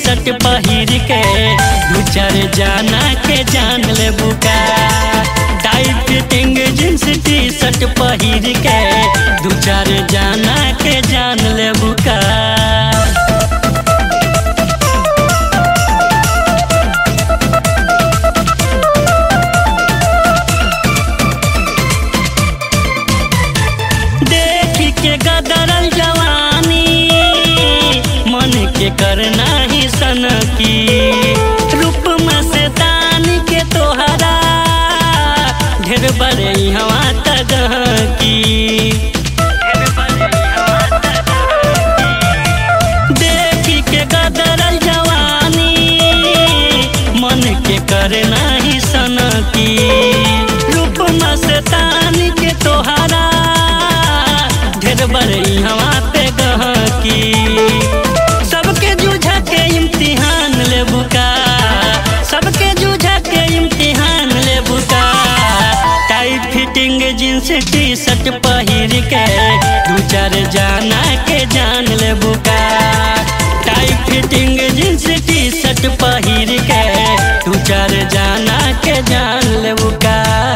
shirt पहिर के दू चार जाना के जान ले बुका tight fitting jeans T shirt पहिर के दू चार जाना के जान ले बुका देखी के गदरल जवानी मन के करना ही सन की रूप में से दानी के तोहरा ढेर बड़े हवा तक की देखी के गदरल जवानी मन के करना ही सन की रूप में से तानी के तोहरा ढेर बड़ई हवा पे गह की सबके जूझा के इम्तिहान ले बुका सबके जूझा के इम्तिहान ले बुका tight fitting jeans T shirt पहिर के दू चार जाना के जान ले बुका tight fitting jeans T shirt पहिर के दू चार जाना के जान ले बुका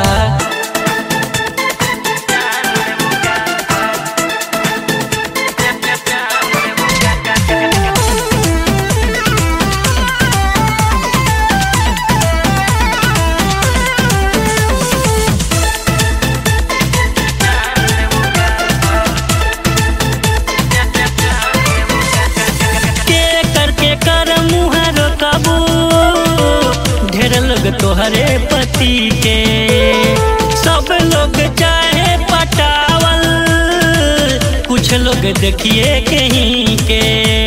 के करके कर मुहर कबू ढेर लोग तोहरे पति के सब लोग चाहे पटावल कुछ लोग देखिए कहीं के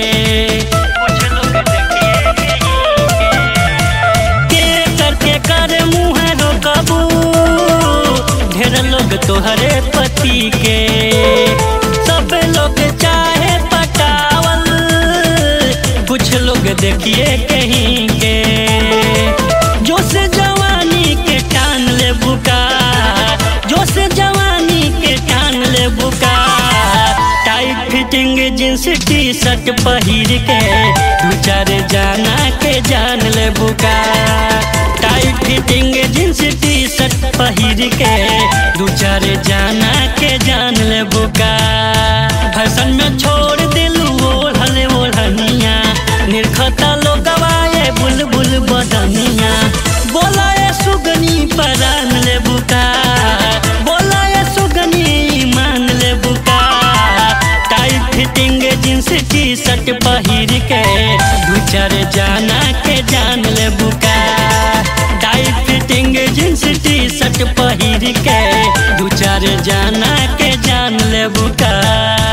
के करके कर मुहर कबू ढेर लोग तोहरे पति के सब लोग चाहे पटावल कुछ लोग देखिए कहीं के जो से जवानी के टान ले बुका जो से जवानी के टान ले बुका tight fitting jeans T shirt पहिर के दू चार जाना के जान ले बुका tight fitting jeans T shirt पहिर के दू चार जाना के जान ले बुका फैशन में छोड़ दिलू ओढ़ल ओढ़निया निरखता लोग गवाए बुलबुल बदनिया बोला ये सुगनी परान ले बुका बोला ये सुगनी मान ले बुका tight fitting jeans T shirt पहिर के दू चार जाना के जान ले बुका tight fitting jeans T shirt पहिर के दू चार जाना के जान ले बुका